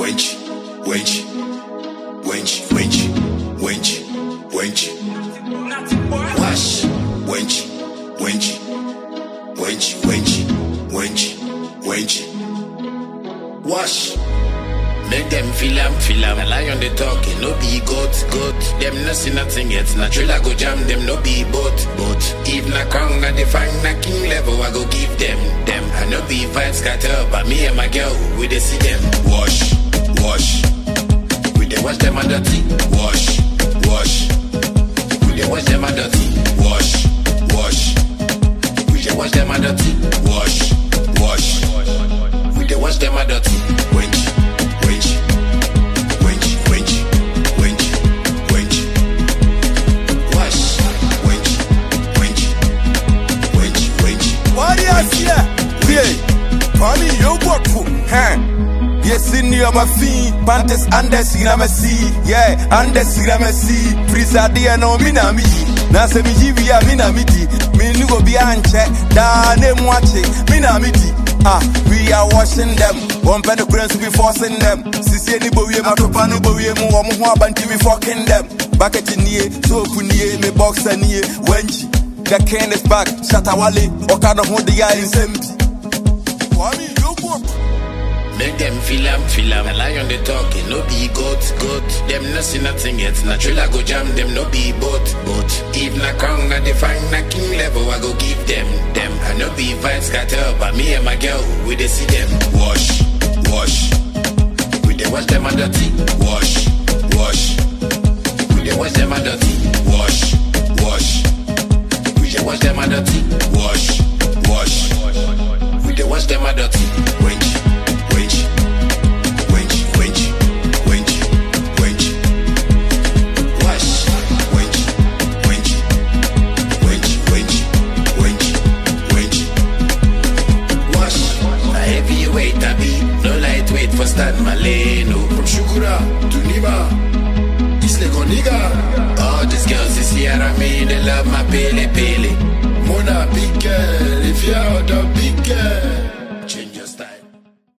wench, wench, wench, wench, wench, wench. Wash, wench, wench, wench, wench, wench, wench. Wash. Make them feel am, feel am. A lion they talking, no be goat, goat. Them no see nothing yet. Na trailer go jam them, no be boat, boat. If na crown and they find na king level, I go give them, them. I no be vibes scatter, but me and my girl, we dey see them. Wash, wash. We dey wash them and dirty. Wash, wash. We dey wash them and dirty. Wash, wash. We dey wash them and dirty. Wash, wash. We dey wash them and dirty. Wench, wench, wench, wench, wench, wench. Wash, wench, wench, wench, wench. Warriors here. Yeah. Kwame Yoboku. Huh. Yes, in your mafia, Pantes Andes Iramasi, yeah, Andes Iramasi, Prisa dia no minami, Nasa Mijivia minamiti, Minugo Bianche, Dane Mwache, minamiti. Ah, we are washing them. One penny currency we forcing them. Sisi any bowie, Matopa no bowie, Muamu Banti we fucking them. Back at nie, so punie, me boxer nie, wenchi. The can is back, Shatawale, Okada Hondia in Sempi. Kwame Yoboku. Make them feel am, feel am. A lion they talking, no be goat, goat. Them no see nothing yet. Na trailer go jam them, no be boat, boat. If na crown and they find na king level, I go give them, them. I no be vibes scatter, but me and my girl, we dey see them. Wash, wash. We dey wash them and dirty. Wash, wash. We dey wash them and dirty. Wash, wash. We dey wash them and dirty. Wash, wash.